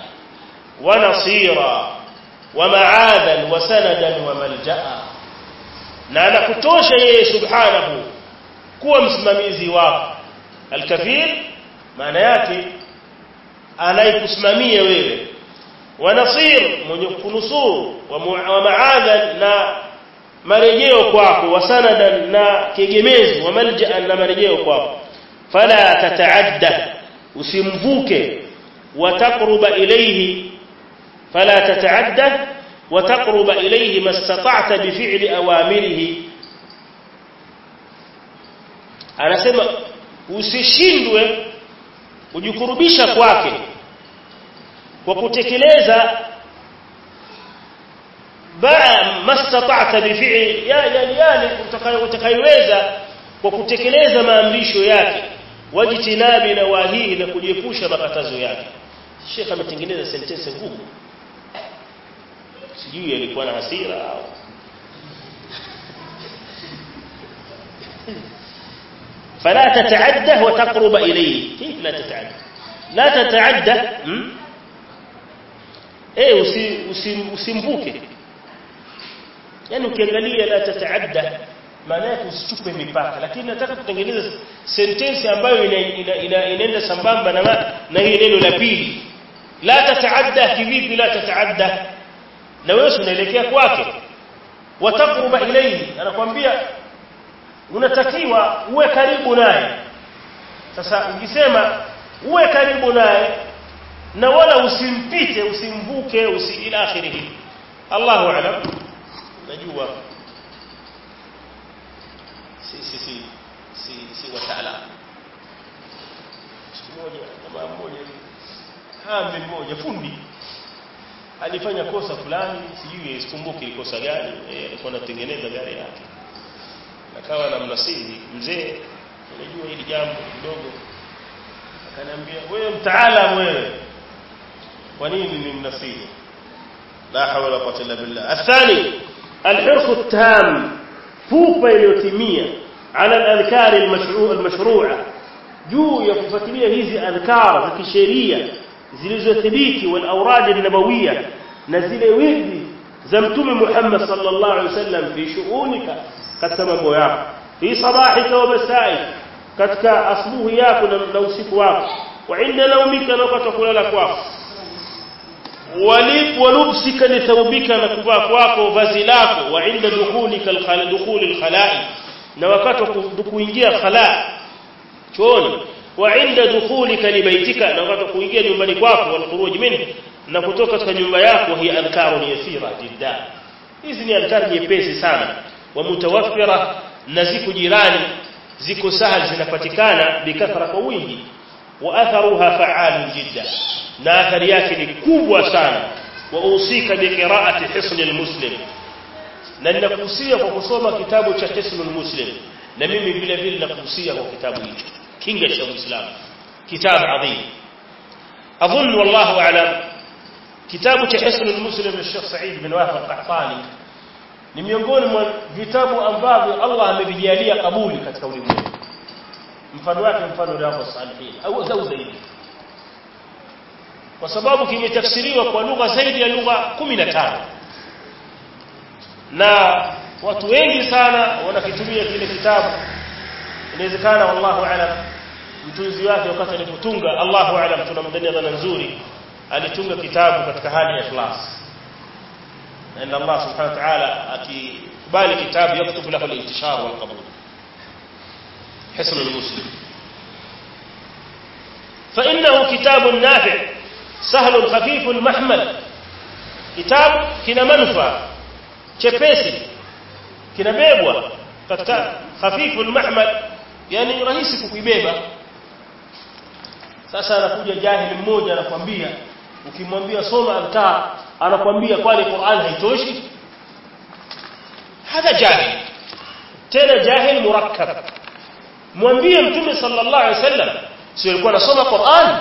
ونصيرا ومعاذا وسندا وملجا na anakutosha yeye subhanahu kuwa msimamizi wako alkafir maana yake anayekusimamia wewe wa nasir mwenye kunusuru wa maadha na marejeo kwako wa sanadan na kegemezi wa malja'an na marejeo kwako fala tataadda usimvuke wataqruba ilayhi fala tataadda wataqruba ilayhi mastata'ta bifi'li awamirihi anasema usishindwe kujikurubisha kwake kwa kutekeleza mastata'ta bifi'li yani yale utakayoweza kwa kutekeleza maamrisho yake wajitinabi na wahihi na kujiepusha makatazo yake Sheikh ametengeneza sentence ngumu sijui alikuwa na hasira au فلا تتعدى وتقرب إليه كيف لا تتعدى لا تتعدى ايه usimvuke yani ukiangalia la tataadda maana yake usichupe mipaka lakini nataka kutengeneza sentence ambayo inaenda ina, ina, ina sambamba na na hili neno la pili la tataadda kivipi la tataadda na wewe unaelekea kwake wataqruba ilayhi anakuambia unatakiwa uwe karibu naye sasa ukisema uwe karibu naye na wala usimpite usimvuke usi ila akhirih Allahu a'lam najua si si si si si wataalamu siku moja jamaa mmoja hambe mmoja fundi alifanya kosa fulani sijui sikumbuki ni kosa gani eh, alikuwa anatengeneza gari yake akawa na mnasihi mzee unajua hili jambo kidogo akaniambia wewe mtaalamu wewe kwa nini ni mnasihi la hawla wala quwwata illa billah athani alhirq التام fupa iliyotimia ala al-adhkar al-mashru'a al-mashru'a juu ya kufuatilia hizi adhkar za kisheria zilizothibiti wal awrad an-nabawiyya na zile wirdi za mtume Muhammad sallallahu alaihi wasallam fi shu'unika katika mambo yako fi sabahika wa masai katika asubuhi yako na usiku wako wa inda naumika na wakati kulala kwako walib walubsika li thawbika na kuvaa kwako vazi lako wa inda dukhulika al dukhul al-khala'i na wakati kuingia khala chooni wa inda dukhulika li baitika na wakati kuingia nyumbani kwako wal khuruj minhu na kutoka katika nyumba yako hi adhkarun yasira jiddan hizi ni adhkar nyepesi sana wa mutawaffira na ziko jirani ziko sahal zinapatikana bikathra kwa wingi wa atharuha fa'alun jiddan na athari yake ni kubwa sana wa usika bi qira'ati hisn almuslim na ninakuhusia kwa kusoma kitabu cha hisn almuslim na mimi vile vile nakuhusia kwa kitabu hicho kinga cha uislamu kitabu adhim اظن والله اعلم kitabu cha hisn almuslim cha Sheikh Said bin Wahab al-Qahtani ni miongoni mwa vitabu ambavyo Allah amevijalia kabuli katika ulimwengu mfano wake mfano riyadhus salihin au zaidi kwa sababu kimetafsiriwa kwa lugha zaidi ya lugha 15 na watu wengi sana wanakitumia kile kitabu inawezekana wallahu alam mtunzi wake wakati alipotunga Allahu alam tunamdania dhana nzuri alitunga kitabu katika hali ya ikhlas na Allah subhanahu wa ta'ala akibali kitabu yaktubu lahu al-intishar wal qabul hisn al-muslim فإنه كتاب نافع سهل خفيف محمل كتاب kina manufaa chepesi kinabebwa katika hafifu mahmal yani rahisi kukibeba sasa anakuja jahili mmoja anakwambia ukimwambia soma adhkar anakwambia kwani Qur'an haitoshi hadha jahil tena jahil murakkab mwambie mtume sallallahu alaihi wasallam sio alikuwa anasoma Qur'an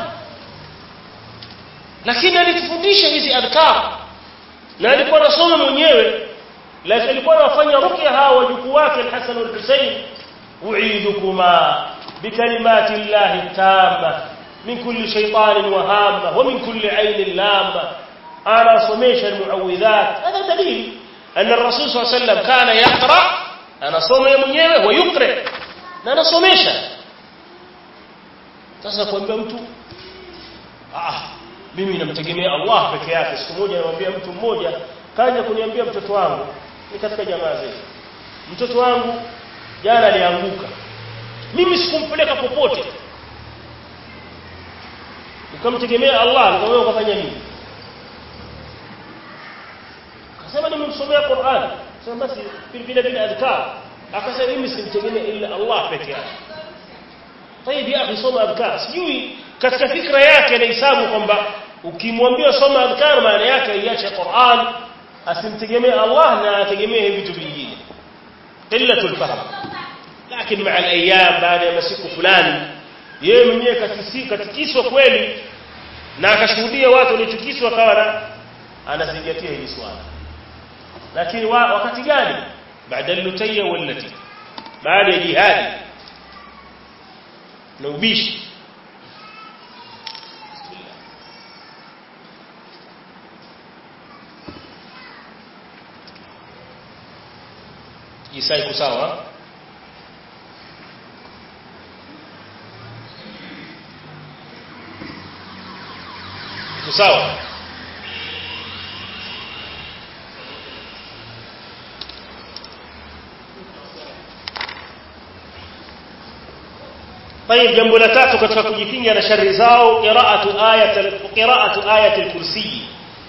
lakini alitufundisha hizi adhkar na alikuwa anasoma mwenyewe lakini alikuwa anafanya ruqya hawa wajukuu wake al-Hasan wal-Husayn u'idukuma bikalimati llahi tamma min kulli shaytanin wahama wa min kulli aynin lama ana somesha al-muawwidhat hada dalil أن الرسول صلى الله عليه وسلم كان يقرأ أنا صوم mwenyewe ويقرأ na anasomesha sasa kuambia mtu ah mimi namtegemea Allah peke yake siku moja namwambia mtu mmoja kaja kuniambia mtoto wangu ni katika jamaa zetu mtoto wangu jana alianguka mimi sikumpeleka popote nikamtegemea Allah nikamwambia ukafanya nini akasema nimemsomea Qur'an sema basi vile vile adhkar akasema mimi simtegemea ila Allah peke yake طيب ya akhi soma adhkar sijui katika fikra yake anahesabu kwamba ukimwambia soma adhkar maana yake iache Qur'an asimtegemee Allah na ategemee vitu vingine qillatul fahm lakini maa alayam baada ya masiku fulani yeye mwenyewe katikiswa kweli na akashuhudia watu walichukiswa kawa anazingatia hili swala lakini wa, wakati gani baada lutayya wallati baada ya jihadi na ubishi Isa iko sawa iko sawa طيب jambo la tatu katika kujikinga na shari zao qira'atu ayat qira'atu ayat al-kursi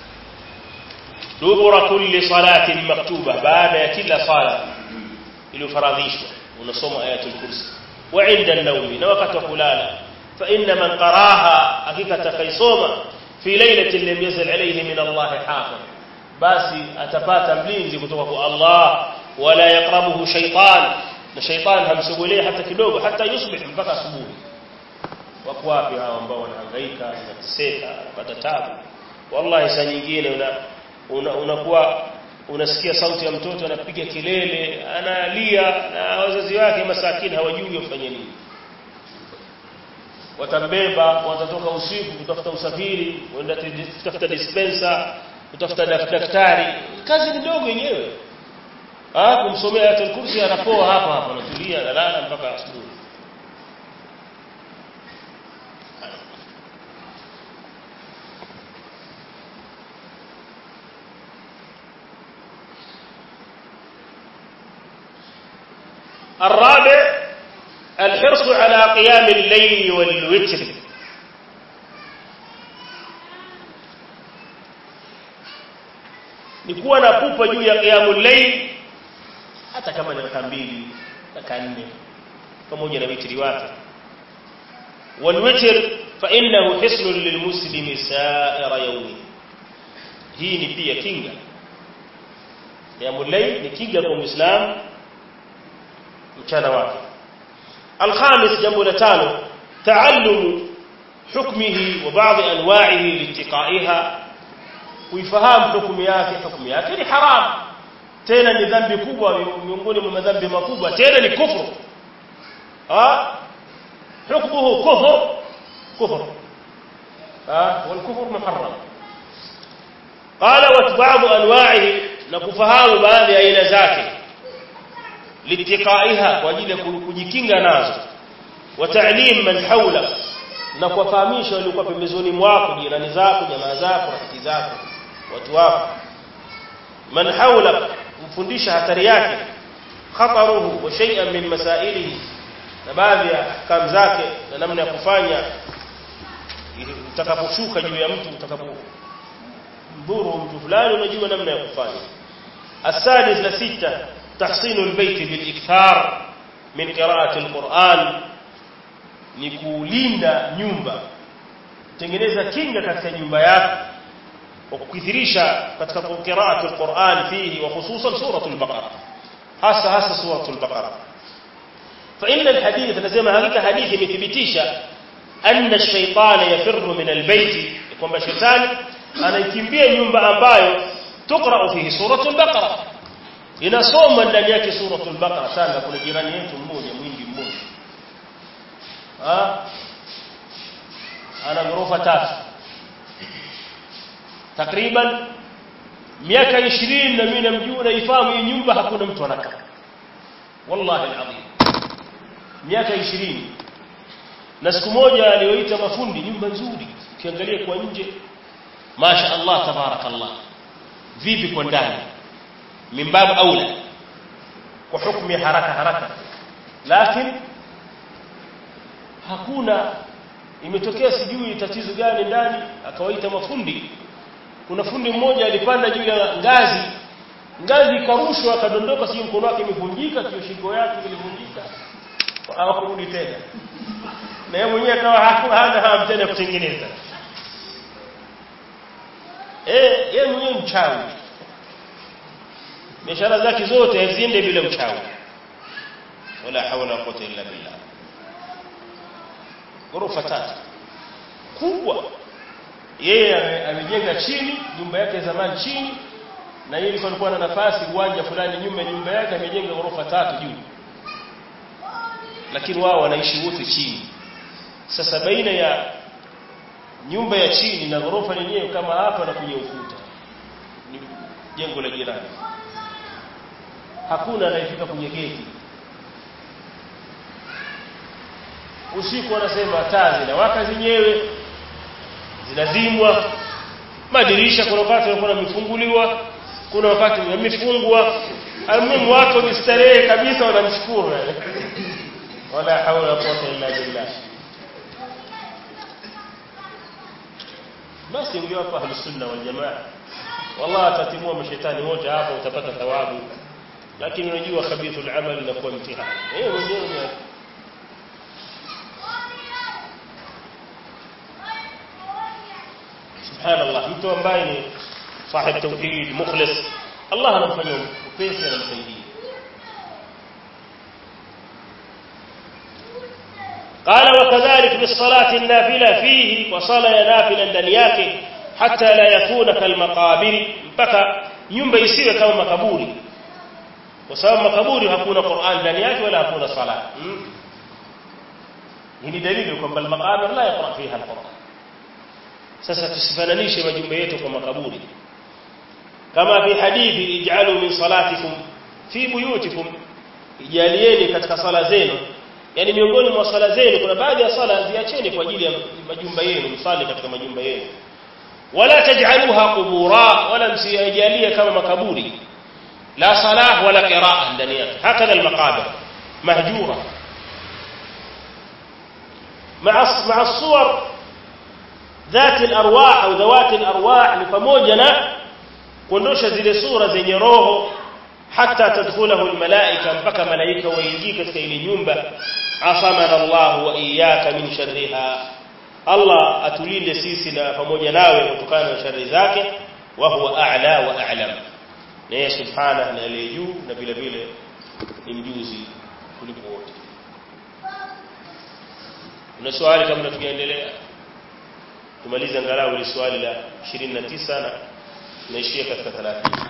dubura kulli salatin maktuba baada ya kila sala iliyofaradhishwa unasoma ayat al-kursi wa 'inda an-nawm na wakati wa kulala fa inna man qara'aha hakika takaisoma fi lailatin lam yazal alayhi min Allah hafiz basi atapata mlinzi kutoka kwa Allah wala yaqrabuhu shaytan na shaytan hamsogelei hata kidogo hata yusbih mpaka asubuhi wako wapi hao ambao wanahangaika wanateseka wanapata tabu wallahi saa nyingine una unakuwa una unasikia sauti ya mtoto anapiga kelele analia na wazazi wake masakini hawajui wafanye nini watambeba watatoka usiku kutafuta usafiri wenda kutafuta dispenser kutafuta daktari kazi ni ndogo yenyewe ah kumsomea ayatul kursi anapoa hapa hapa anatulia analala mpaka asubuhi الرابع الحرص على قيام الليل والوتر ni kuwa na pupa juu ya qiyamul layl hata kama ni raka mbili raka nne pamoja na witri wake wal witr fa innahu hisnun lilmuslimi sa'ira yawmi hii ni pia kinga qiyamul layl ni kinga kwa muislamu mchana wake الخامس جنب لتانو تعلم حكمه وبعض أنواعه لاتقائها kuifahamu hukumu yake hukumu yake ni haram tena ni dhambi kubwa miongoni mwa madhambi makubwa tena ni kufru ah hukmuhu kufr kufr ah wal kufr muharram qala wa ba'd anwa'ihi na kufahamu baadhi ya aina zake litiqaiha kwa ajili ya kujikinga nazo wa ta'lim man hawla na kuwafahamisha waliokuwa pembezoni mwako jirani zako jamaa zako rafiki zako watu wako man hawla mfundisha hatari yake khataruhu wa shay'an min masailihi na baadhi ya ahkam zake na namna ya kufanya utakaposhuka juu ya mtu utakapomdhuru mtu fulani unajua namna ya kufanya السادس لستة تحصين البيت بالإكثار من قراءة القرآن نكوليندا nyumba tengeneza kinga katika nyumba yako kwa kukithirisha katika qiraatu alquran fihi wa khususan suratul baqara hasa hasa suratul baqara fa inna alhadith nasema hakika hadithi imethibitisha anna ash-shaytana yafirru min albayt kwamba shetani anaikimbia nyumba ambayo tuqra fihi suratul baqara inasoma ndani yake suratul baqara sana kuna jirani yetu mmoja mwingi mmoja ah ana ghorofa tatu takriban miaka 20 na mimi namjua naifahamu hii nyumba hakuna mtu anakaa wallahi alazim miaka 20 na siku moja alioita mafundi nyumba nzuri ukiangalia kwa nje masha Allah tabarakallah vipi kwa ndani mimbabu aula kwa hukumu ya haraka haraka lakini hakuna imetokea sijui tatizo gani ndani akawaita mafundi kuna fundi mmoja alipanda juu ya ngazi ngazi ikarushwa akadondoka sio mkono wake imevunjika sio shingo yake ilivunjika hawakurudi tena na yeye mwenyewe akawa hana hamu tena kutengeneza eh yeye mwenyewe mchawi biashara zake zote haziende bila uchawi wala hawla wala quwwata illa billah ghorofa tatu kubwa yeye amejenga chini nyumba yake zamani chini na yeye alikuwa na nafasi uwanja fulani nyuma ya nyumba yake amejenga ghorofa tatu juu lakini wao wanaishi wote chini sasa baina ya nyumba ya chini na ghorofa yenyewe kama hapa na kwenye ukuta ni jengo la jirani hakuna anayefika kwenye geti usiku wanasema taa zinawaka zenyewe zinazimwa madirisha kuna wakati yanakuwa yamefunguliwa kuna wakati yamefungwa almuhimu watu wamestarehe kabisa wanamshukuru wala haula wala quwwata illa billah basi ungewapa ahlus sunna wal jamaa wallahi atatimua mashetani wote hapa utapata thawabu lakini unajua khabithul amal inakuwa mtihani eh mwenyewe subhanallah mtu ambaye ni sahib tauhid mukhlis Allah anamfanyia upesi anamsaidia قال وكذلك بالصلاة النافلة فيه وصلاة نافلة ndani yake hata la yakuna kalmaqabir mpaka nyumba isiwe kama makaburi kwa sababu makaburi hakuna Qur'an ndani yake wala hakuna sala hii ni dalili kwamba al-maqabir la yaqra fiha al-Qur'an sasa tusifananishe majumba yetu kwa makaburi kama fi hadithi ij'alu min salatikum fi buyutikum ijalieni katika sala zenu yani miongoni mwa sala zenu kuna baadhi ya sala ziacheni kwa ajili ya majumba yenu msali katika majumba yenu wala taj'aluha qubura wala msijalie kama makaburi la salah wala qira'a ndani yake hakadha al-maqabir mahjura مع مع الصور ذات الارواح au ذوات الارواح ni pamoja na kuondosha zile sura zenye roho hata tadkhulahu almalaika mpaka malaika waingie katika ile nyumba asamana Allah wa iyyaka min sharriha Allah atulinde sisi na pamoja nawe kutokana na shari zake wa huwa a'la wa a'lam naye subhanahu na aliye juu na vile vile ni mjuzi kuliko wote una swali kabla tukiendelea tumalize angalau ile swali la 29 na naishia katika 30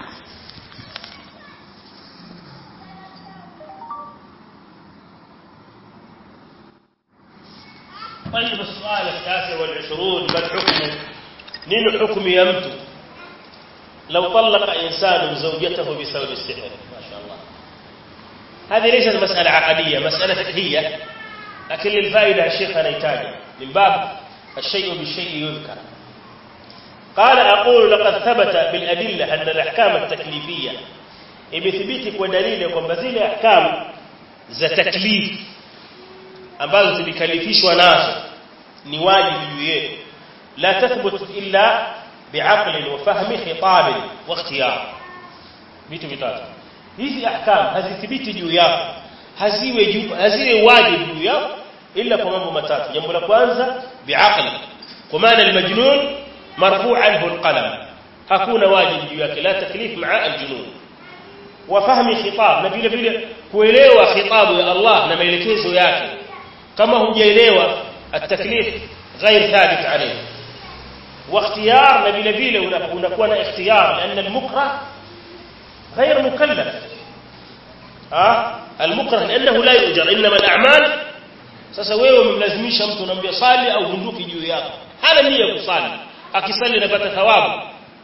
طيب السؤال التاسع والعشرون ما الحكم نين حكم يمت لو طلق إنسان زوجته بسبب السحر ما شاء الله هذه ليست مسألة عقدية مسألة فقهية لكن للفائدة الشيخ نيتاج من باب الشيء بالشيء يذكر قال أقول لقد ثبت بالأدلة أن الأحكام التكليفية imethibiti kwa dalili ya kwamba zile ahkamu za taklif ambazo zilikalifishwa nazo ni wajibu juu yetu la tathbut illa bi'aql wa fahmi khitab wa ikhtiyar vitu vitatu hizi ahkam hazithibiti juu yako haziwe juu haziwe wajibu juu yako illa kwa mambo matatu jambo la kwanza bi'aql kwa maana al-majnun marfu' anhu al-qalam hakuna wajibu juu yake la taklif ma'a al-junun wa fahmi khitab na vile vile kuelewa khitabu ya Allah na maelekezo yake kama hujaelewa at-taklif ghair thabit alayhi wa ikhtiyar na vile vile unakuwa na ikhtiyar لان المكره غير مكلف اه المكره لانه لا يؤجر انما الاعمال sasa wewe umemlazimisha mtu unamwambia sali au bunduki juu yako hana nia kusali akisali anapata thawabu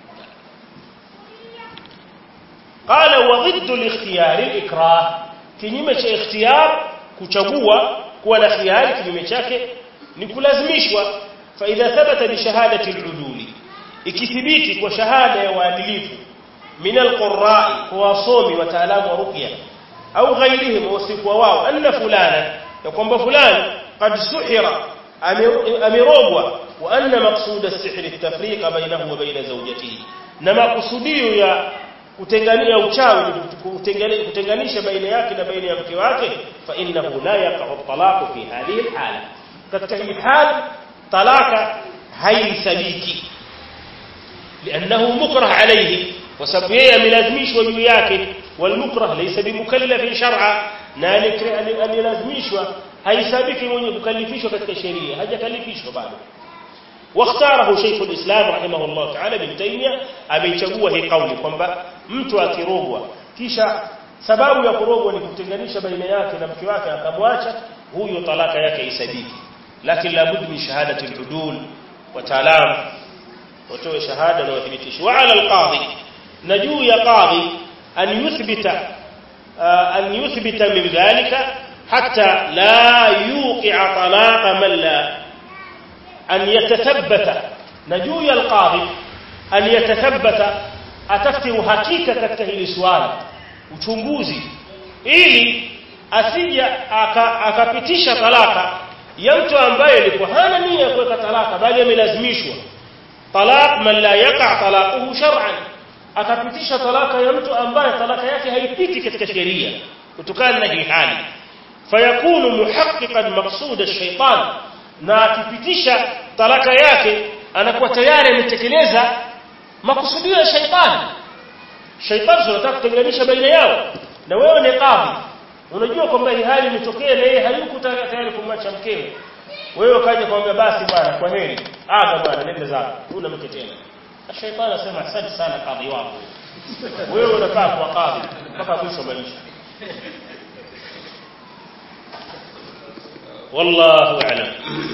qala wa ضد الاختيار الاكراه kinyume cha ikhtiyar kuchagua kuwa na khiari kinyume chake ni kulazimishwa fa idha thabata bi shahadati al-uduli ikithibiti kwa shahada ya waadilifu min al-qurra'i kwa wasomi wataalamu wa ruqya au ghairihim wasikuwa wao anna fulana ya kwamba fulani qad suhira amirogwa wa anna maqsud as-sihr at-tafriqa bainahu wa baina zawjatihi na makusudio ya kutengania uchawi kutenganisha baina yake na baina ya mke wake fa innahu la yaqa'u at-talaq fi hadhihi al-hala katika hii hali talaka haisabiki لانه مكره عليه وسبب yeye amelazimishwa juu yake والمكره ليس بمكلف شرعا na alilazimishwa haisabiki mwenye kukalifishwa katika sheria hajakalifishwa bado واختاره شيخ الإسلام رحمه الله تعالى ابن تيمية ameichagua hii kauli kwamba mtu akirogwa kisha sababu ya kurogwa ni kutenganisha baina yake na mke wake akamwacha huyo talaka yake isabiki lakini labud min shahadati al-udul wataalamu watoe shahada na wathibitisho wa ala al-qadhi na juu ya qadhi an yuthbita an yuthbita min dhalika hatta la yuqi'a talaqa man la أن يتثبت نجوي القاضي أن يتثبت أتفتر حقيقة katika hili swali uchunguzi ili asija akapitisha talaka ya mtu ambaye alikuwa hana nia kuweka talaka bali amelazimishwa talaq man la yaqa talaquhu shar'an akapitisha talaka ya mtu ambaye talaka yake haipiti katika sheria kutokana na hii hali fayakunu muhaqqiqan maqsud ash-shaytan na akipitisha talaka yake anakuwa tayari ametekeleza makusudio ya shaitani shaitani anataka kutenganisha baina yao na wewe ni kadhi unajua kwamba hii hali imetokea na yeye hayuko tayari kumwacha mkewe wewe ukaja kumwambia basi bwana kwa heri aga bwana nenda zako huna mke tena shaitani anasema asante sana kadhi wako wewe unafaa kuwa kadhi mpaka mwisho maisha wallahu a'lam